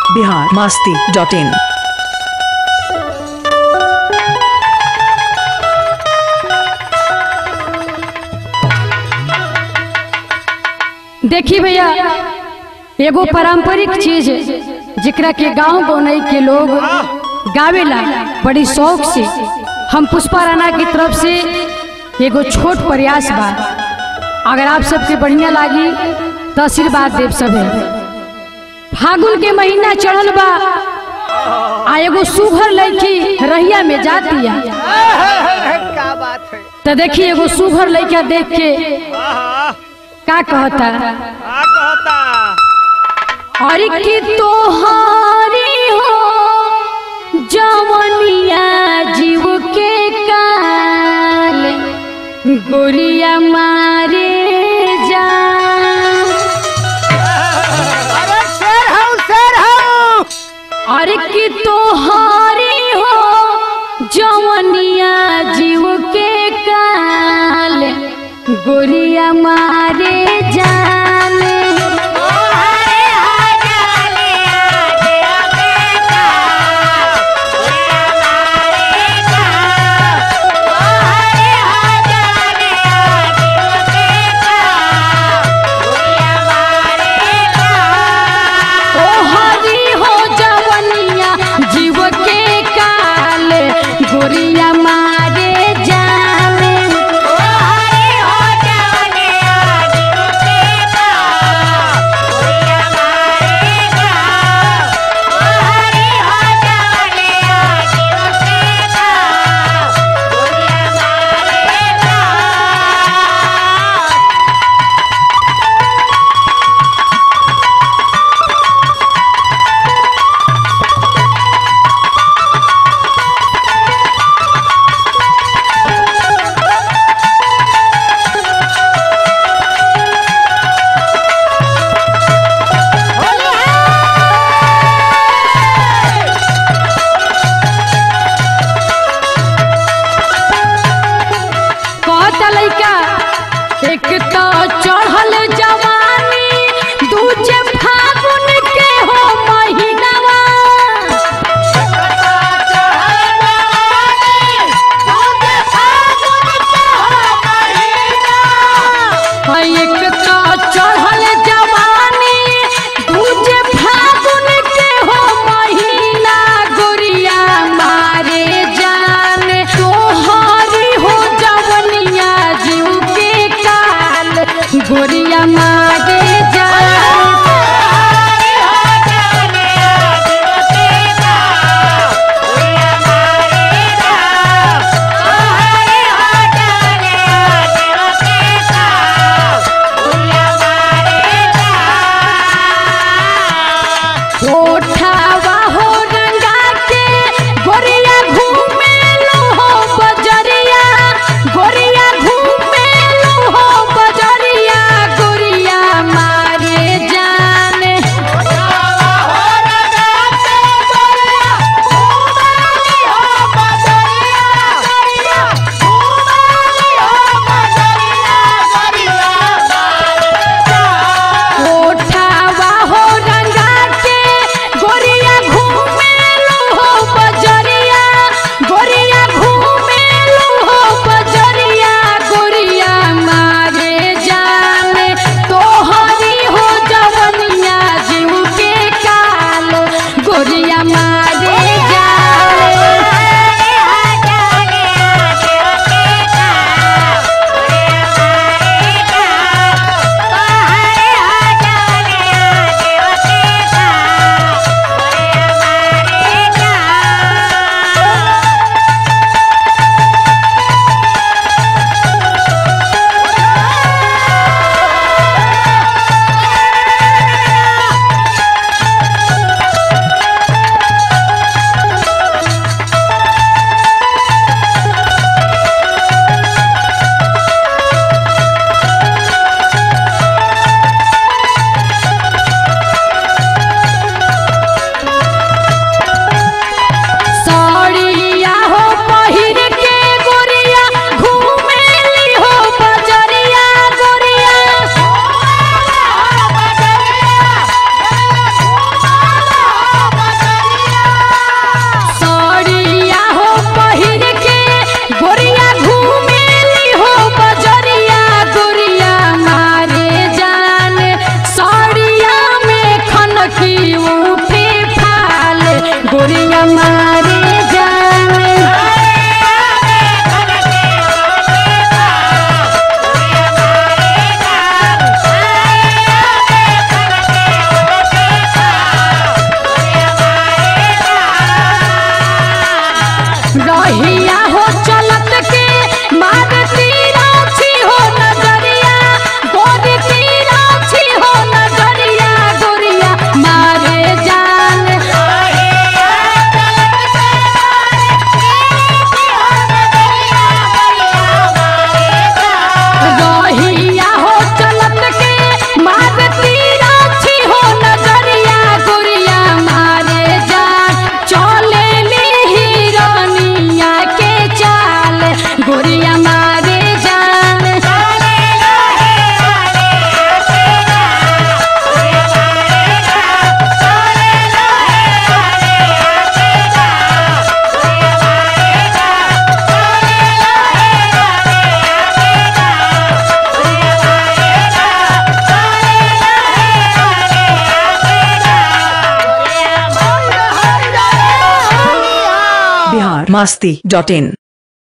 Bihar Masti dot in देखी भैया एगो पारंपरिक चीज जेकरा के गांव गौनई के लोग गावेला बड़ी शौक से हम पुष्पा राणा की तरफ से एगो छोट प्रयास बा अगर आप सबके बढ़िया लागी तो आशीर्वाद देव सभे फागुन के महीना चढ़ल बा आ एगो सुघर लड़की रहिया में जातिया क्या बात है तो देखी एगो सुघर लड़का देख के आहा, का कहता का कहता और की तोहारी हो जवनिया जीव के काल गोरिया मारे जा अरे शेर हूँ शेर हूँ और की तोहारी हो जवनिया जीव के काल गोरिया मारे जाने ओ हरी हो जवनिया जीव के काल गोरिया मारे जाने गोरिया मारे जान बिहार मस्ती डॉट इन